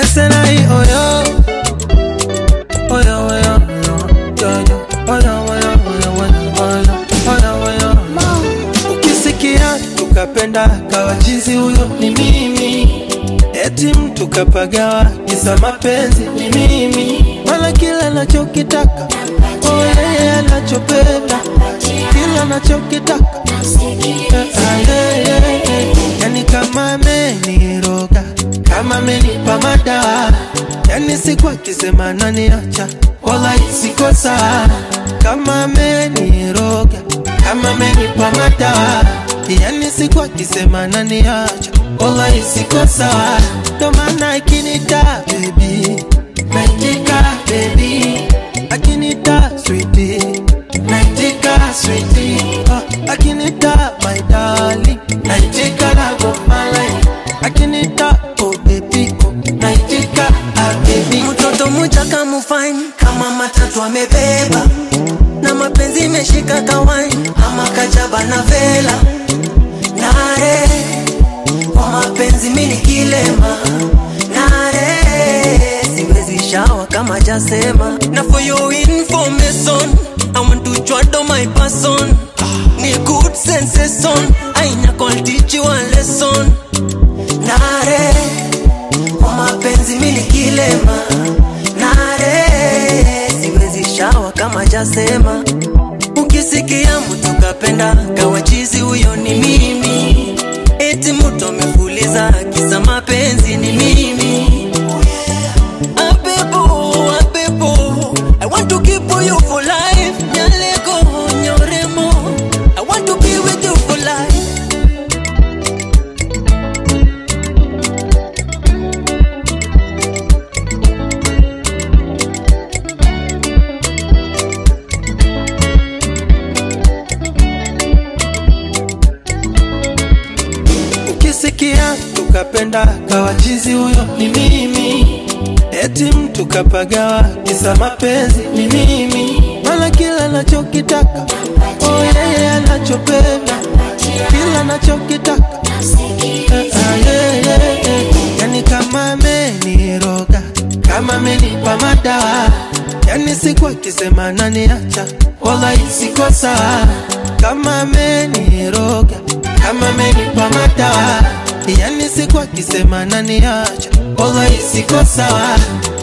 Asenai oyo Oyo oyo oyo Oyo oyo oyo oyo oyo oyo oyo Ukisikia tukapenda kawa jinsi huyo ni mimi Eti mtu kapagawa kisa mapenzi ni mimi Wala kila anachokitaka Oh yeye anachopenda Kila anachokitaka Eh, ah, yeah, yeah, yeah. Yani kama ameniroga kama amenipa madawa yani siku akisema naniacha wala isiko sawa kama ameniroga kama amenipa madawa yani siku akisema naniacha wala isiko sawa ndo maana akinita baby naitika baby akinita sweetie naitika sweetie oh, akinita my darling naitika love of my life akinita oh baby oh naitika ah baby mtoto mchaka mufine kama matatu amebeba na mapenzi imeshika kawaini ama kajaba na vela nare kwa mapenzi mini kilema nare siwezi shawa kama jasema na for your information I want to throttle my person ni good sensation aina call teach you a lesson nare kwa mapenzi mini kilema nare siwezi shawa kama jasema ukisikia mtu kapenda kawachizi huyo ni mimi eti mtu amefuliza kisa mapenzi ni mimi Abebo, abebo, I want to keep you for life. Nyaleko, nyoremo, I want to be with you for life. ukisikia tukapenda kawa chizi huyo ni mimi eti mtu kapagawa kisa mapenzi ni mimi mala kila anachokitaka oh yeye anachopenda kila anachokitaka Eh, ah, yeah, yeah, yeah. yani kama ameniroga kama amenipa madawa yani siku akisema naniacha wala isiko sawa kama ameniroga kama amenipa madawa yani siku akisema naniacha wala isiko sawa